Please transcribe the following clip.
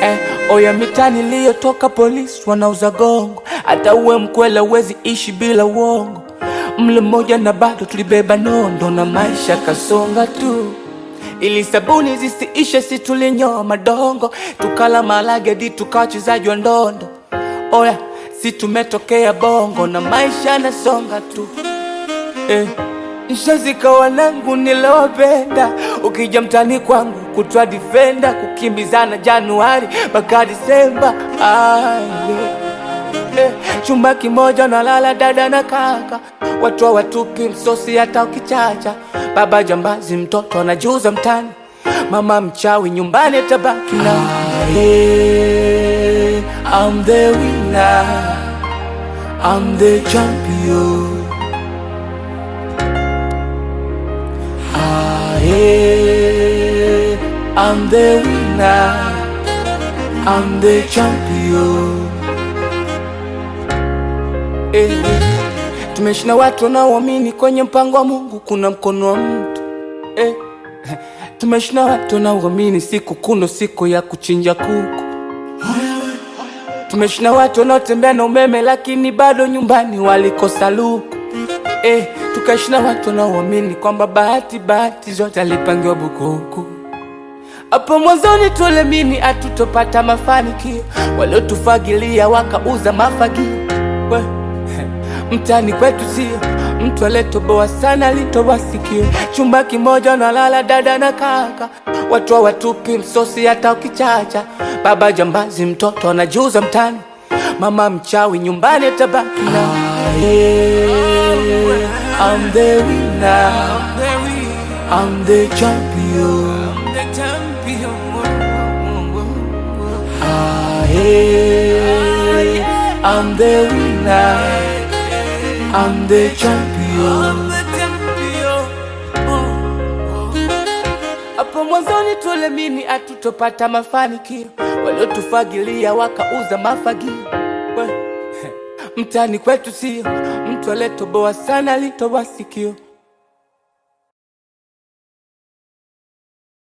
eh, oya mitani liyotoka polisi wanauza gongo, hata uwe mkwela uwezi ishi bila uongo. Mle mmoja na bado tulibeba nondo na maisha kasonga tu ili sabuni zisiishe, si tulinyoa madongo, tukala malage di tukawa wachezaji wa ndondo. Oya, si tumetokea bongo na maisha nasonga tu eh. Nshazika wanangu nilowapenda, ukija mtani kwangu kutwa difenda, kukimbizana Januari mpaka Disemba. Aye. Eh, chumba kimoja nalala dada na kaka, watu hawatupi msosi hata ukichacha. Baba jambazi, mtoto anajuza mtani, mama mchawi, nyumbani atabaki na Aye, I'm the winner, I'm the champion. Aye, I'm the winner, I'm the champion. Eh, tumeishi na watu wanaoamini kwenye mpango wa Mungu kuna mkono wa mtu eh. Tumeishi na watu wanaoamini siku kuno siku ya kuchinja kuku. Tumeishi na watu wanaotembea na umeme lakini bado nyumbani walikosa luku eh. Tukaishi na watu wanaoamini kwamba bahati bahati zote alipangiwa bukuku. Hapo mwanzoni tulemini hatutopata mafanikio, waliotufagilia wakauza mafagio. We, mtani kwetu sio mtu aliyetoboa sana, alitoboa sikio. Chumba kimoja nalala dada na kaka, watu hawatupi msosi hata ukichacha. Baba jambazi, mtoto anajuza mtani, mama mchawi, nyumbani atabaki na Aye, I'm the winner, I'm the champion. Aye, I'm the winner, I'm the champion. Hapo mwanzoni tulemini hatutopata mafanikio, waliotufagilia wakauza mafagio. We, Mtani kwetu sio mtu aliyetoboa sana, alitoboa sikio.